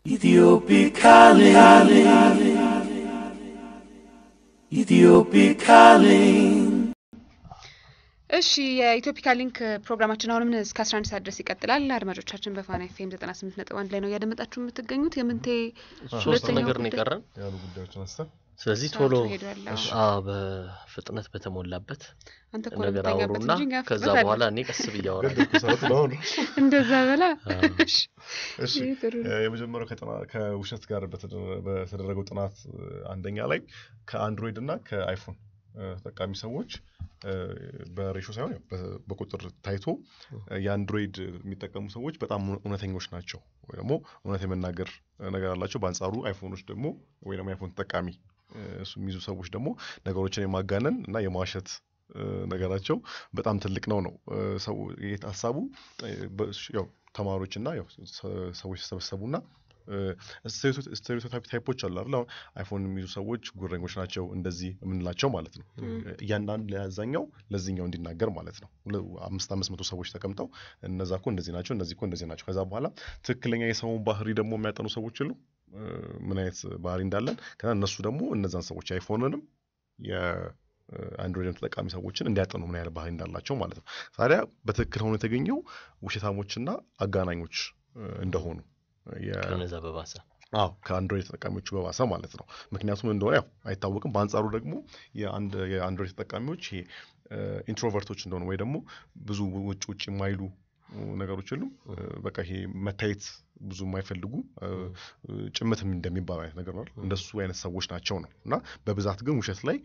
Ethiopic calling. Ethiopic calling. እሺ የኢትዮፒካ ሊንክ ፕሮግራማችን አሁንም እስከ አስራ አንድ ሰዓት ድረስ ይቀጥላል። አድማጮቻችን በፋና ኤፍኤም ዘጠና ስምንት ነጥብ አንድ ላይ ነው እያደመጣችሁ የምትገኙት። የምንቴ ሶስት ሁለተኛው ነገር ነው ጉዳይ- የቀረን። ያሉ ጉዳዮችን አንስተን ስለዚህ ሰዓቱ ቶሎ ሄዷል። አዎ። አዎ በፍጥነት በተሞላበት አንተ እኮ ነው ነገር የምተኛበት አውሩና እንጂ እኛ ከዛ ፍጥነት በኋላ አለን። እኔ ቀስ ብዬ አወራለሁ። ገደልኩ ሰዓት ነው አሁን። እንደዛ በላ አዎ። እሺ፣ እሺ ይህ ጥሩ ነው። እ፣ የመጀመሪያው ከጥና- ከውሸት ጋር በተደ- በተደረገው ጥናት እ፣ አንደኛ ላይ ከአንድሮይድ እና ከአይፎን እ፣ ተጠቃሚ ሰዎች እ፣ በሬሾ ሳይሆን ያው በ- በቁጥር ታይቶ እ፣ የአንድሮይድ የሚጠቀሙ ሰዎች በጣም እውነ- እውነተኞች ናቸው ወይ ደግሞ እውነት የመናገር እ፣ ነገር አላቸው። በአንጻሩ አይፎኖች ደግሞ ወይ ደግሞ አይፎን ተጠቃሚ እ፣ እሱ የሚይዙ ሰዎች ደግሞ ነገሮችን የማጋነን እና የማዋሸት እ፣ ነገራቸው በጣም ትልቅ ነው ነው እ፣ ሰው ይሄ ሀሳቡ እ፣ በ- ያው ተማሪዎች እና ያው ሰ- ሰዎች ተሰበሰቡና ስቴሪዮታይፕ ታይፖች አሉ አይደል? አሁን አይፎን የሚይዙ ሰዎች ጉረኞች ናቸው እንደዚህ የምንላቸው ማለት ነው። እያንዳንዱ ለዛኛው ለዚህኛው እንዲናገር ማለት ነው። ሁለ- አምስት አምስት መቶ ሰዎች ተቀምጠው እነዛ እኮ እንደዚህ ናቸው፣ እነዚህ እኮ እንደዚህ ናቸው። ከዛ በኋላ ትክክለኛ የሰውን ባህሪ ደግሞ የሚያጠኑ ሰዎች የሉ ምን አይነት ባህሪ እንዳለን ከዛ እነሱ ደግሞ እነዛን ሰዎች አይፎንንም የአንድሮይድን ተጠቃሚ ሰዎችን እንዲያጠኑ ምን ያህል ባህሪ እንዳላቸው ማለት ነው። ታዲያ በትክክል ሆኖ የተገኘው ውሸታሞችና አጋናኞች እ፣ እንደሆኑ የ- ከነዛ በባሰ አዎ ከአንድሮይድ ተጠቃሚዎቹ በባሰ ማለት ነው። ምክንያቱም እንደሆነ ያው አይታወቅም። በአንጻሩ ደግሞ የአንድ የአንድሮይድ ተጠቃሚዎች ይሄ ኢንትሮቨርቶች እንደሆኑ ወይ ደግሞ ብዙ ውጭ ውጭ የማይሉ እ፣ ነገሮች የሉም እ፣ በቃ ይሄ መታየት ብዙ የማይፈልጉ እ፣ ጭምትም እንደሚባል አይነት ነገር ነው አይደል? እንደሱ አይነት ሰዎች ናቸው ነው እና በብዛት ግን ውሸት ላይ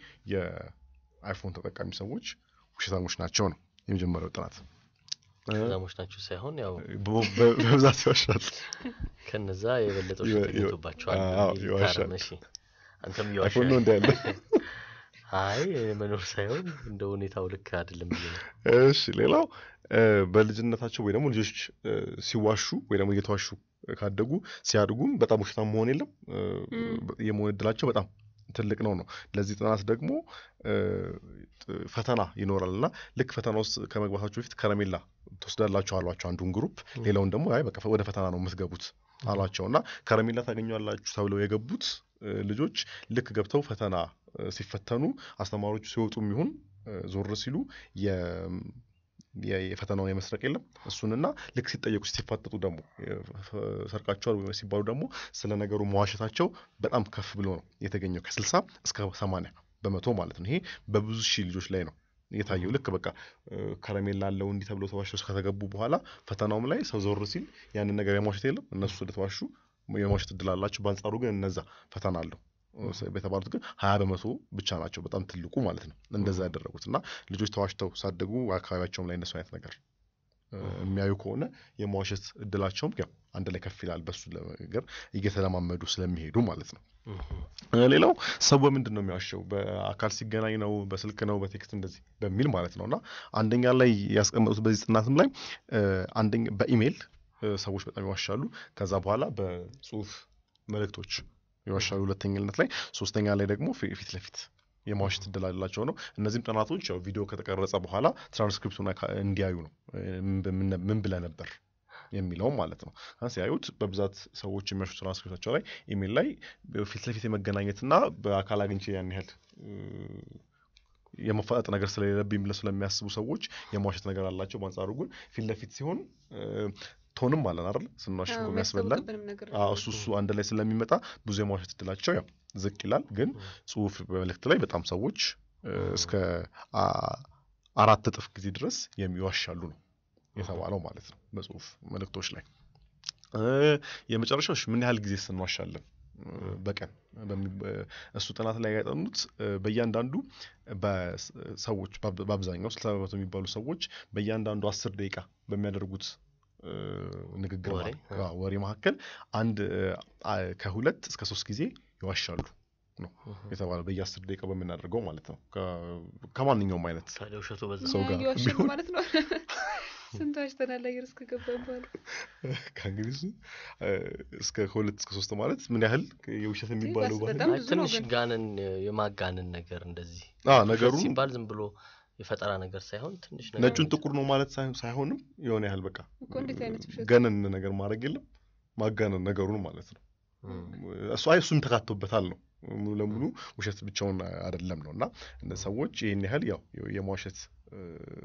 የአይፎን ተጠቃሚ ሰዎች ውሸታሞች ናቸው ነው የመጀመሪያው ጥናት። እ፣ ዛሞች ናቸው ሳይሆን ያው በ- በ- በብዛት ይዋሻል። ከነዛ የበለጠው ይወ- ሽት ይወ- ይመጡባቸዋል። አዎ፣ በሚል ይዋሻል። ታረም፣ እሺ። አንተም አይፎን ነው እየዋሻ እንደ ያለ አይ መኖር ሳይሆን እንደ ሁኔታው ልክ አይደለም ብዬ ነው። እሺ ሌላው እ፣ በልጅነታቸው ወይ ደግሞ ልጆች እ፣ ሲዋሹ ወይ ደግሞ እየተዋሹ ካደጉ ሲያድጉም በጣም ውሸታም መሆን የለም እ፣ የመሆን እድላቸው በጣም ትልቅ ነው ነው። ለዚህ ጥናት ደግሞ እ፣ ጥ- ፈተና ይኖራል እና ልክ ፈተና ውስጥ ከመግባታቸው በፊት ከረሜላ ትወስዳላችሁ አሏቸው አንዱን ግሩፕ፣ ሌላውን ደግሞ አይ በቃ ወደ ፈተና ነው የምትገቡት አሏቸው እና ከረሜላ ታገኟላችሁ ተብለው የገቡት እ፣ ልጆች ልክ ገብተው ፈተና እ፣ ሲፈተኑ አስተማሪዎቹ ሲወጡም ይሁን እ፣ ዞር ሲሉ የ- የ- የፈተናውን የመስረቅ የለም እሱንና ልክ ሲጠየቁ ሲፋጠጡ ደግሞ የ- ሰርቃቸዋል ወይ ሲባሉ ደግሞ ስለ ነገሩ መዋሸታቸው በጣም ከፍ ብሎ ነው የተገኘው ከስልሳ እስከ ሰማንያ በመቶ ማለት ነው። ይሄ በብዙ ሺህ ልጆች ላይ ነው የታየው። ልክ በቃ እ፣ ከረሜላ አለው እንዲህ ተብሎ ተዋሽተው ከተገቡ በኋላ ፈተናውም ላይ ሰው ዞር ሲል ያንን ነገር የመዋሸት የለም እነሱ ስለተዋሹ የመዋሸት እድል አላቸው። በአንጻሩ ግን እነዛ ፈተና አለው የተባሉት ግን ሀያ በመቶ ብቻ ናቸው። በጣም ትልቁ ማለት ነው እንደዛ ያደረጉት እና ልጆች ተዋሽተው ሳደጉ አካባቢያቸውም ላይ እነሱ አይነት ነገር እ፣ የሚያዩ ከሆነ የመዋሸት እድላቸውም ያው አንድ ላይ ከፍ ይላል። በሱ ነገር እየተለማመዱ ስለሚሄዱ ማለት ነው። እ፣ ሌላው ሰው በምንድን ነው የሚዋሸው? በአካል ሲገናኝ ነው፣ በስልክ ነው፣ በቴክስት እንደዚህ በሚል ማለት ነው እና አንደኛ ላይ ያስቀመጡት በዚህ ጥናትም ላይ እ፣ አንደኛ በኢሜይል እ፣ ሰዎች በጣም ይዋሻሉ። ከዛ በኋላ በጽሁፍ መልእክቶች ይዋሻሉ ሁለተኛነት ላይ፣ ሶስተኛ ላይ ደግሞ ፊ- ፊት ለፊት የማዋሸት እድል አላቸው ነው። እነዚህም ጥናቶች ያው ቪዲዮ ከተቀረጸ በኋላ ትራንስክሪፕቱን አካ- እንዲያዩ ነው እ፣ ምን- ምን ብለህ ነበር የሚለውም ማለት ነው። እና ሲያዩት በብዛት ሰዎች የሚያሹ ትራንስክሪፕታቸው ላይ ኢሜል ላይ ፊት ለፊት የመገናኘትና በአካል አግኝቼ ያን ያህል እ፣ የመፋጠጥ ነገር ስለሌለብኝ ብለው ስለሚያስቡ ሰዎች የመዋሸት ነገር አላቸው። በአንጻሩ ግን ፊት ለፊት ሲሆን እ፣ ቶንም አለን አይደል ስንዋሽ አዎ፣ እኮ የሚያስበላን የሚያስታውቅብንም ነገር አዎ፣ እሱ እሱ አንድ ላይ ስለሚመጣ ብዙ የመዋሸት እድላቸው ያው ዝቅ ይላል። ግን ጽሁፍ በመልእክት ላይ በጣም ሰዎች እ፣ እስከ አ- አራት እጥፍ ጊዜ ድረስ የሚዋሻሉ ነው የተባለው ማለት ነው በጽሁፍ መልእክቶች ላይ። እ፣ የመጨረሻው እሺ፣ ምን ያህል ጊዜ ስንዋሻለን እ፣ በቀን በሚ- በ- እሱ ጥናት ላይ ያጠኑት እ፣ በእያንዳንዱ በሰዎች በአብ- በአብዛኛው ስልሳ በመቶ የሚባሉ ሰዎች በእያንዳንዱ አስር ደቂቃ በሚያደርጉት እ፣ ንግግር ወሬ፣ መሀል- አዎ፣ ወሬ መካከል አንድ እ፣ አ- ከሁለት እስከ ሶስት ጊዜ ይዋሻሉ ነው የተባለው በየአስር ደቂቃ በምናደርገው ማለት ነው ከ- ከማንኛውም አይነት ታዲያ ውሸቱ በዛ ሰው ጋር እየዋሸን ቢሆን- ማለት ነው። ስንት ዋሽተናል አየር እስከገባን በኋላ ከእንግሊዙ እ፣ እስከ ከሁለት እስከ ሶስት ማለት ምን ያህል የውሸት የሚባለው ባህል በጣም አይ፣ ብዙ ነው ትንሽ ግን። ጋንን የማጋንን ነገር እንደዚህ አ ውሸት ነገሩ ሲባል ዝም ብሎ የፈጠራ ነገር ሳይሆን ትንሽ ነገር ነጩን ጥቁር ነው ማለት ሳይሆን- ሳይሆንም የሆነ ያህል በቃ እኮ እንዴት አይነት ውሸት ገነን ነገር ማድረግ የለም ማጋነን ነገሩን ማለት ነው እሱ አይ እሱም ተካቶበታል ነው ሙሉ ለሙሉ ውሸት ብቻውን አይደለም ነው እና እነ ሰዎች ይህን ያህል ያው የመዋሸት እ፣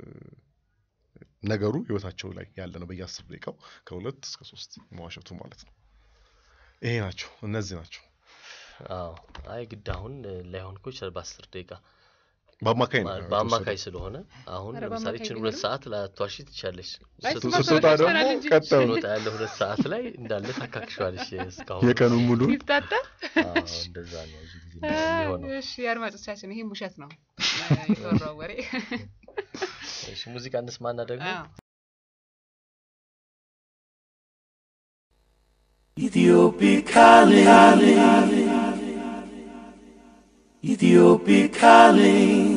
ነገሩ ህይወታቸው ላይ ያለ ነው በየአስር ደቂቃው ከሁለት እስከ ሶስት መዋሸቱ ማለት ነው ይሄ ናቸው እነዚህ ናቸው አዎ አይ ግድ አሁን እ፣ ላይሆን እኮ ይችላል በአስር ደቂቃ በአማካይ ነው ማ- የተወሰደው። በአማካይ ስለሆነ አሁን ኧረ ለምሳሌ በአማካይ ችን ግን ሁለት ነው። ሰዓት ላትዋሺ ትችላለች አይ ስት- እሱማ ስትወጣ ሰዎች ደግሞ ይሰራል እንጂ ቀጣዩ ስንወጣ ያለ ሁለት ሰዓት ላይ እንዳለ ታካክሸዋለች እስካሁን የቀኑን ሙሉ ይፍታታ። አዎ እንደዛ ነው ብዙ ጊዜ የሚሆነው እሺ አድማጮቻችን፣ ይህም ውሸት ነው የተወራው ወሬ። እሺ ሙዚቃ እንስማና ደግሞ አዎ። Ethiopic calling. Ethiopic calling.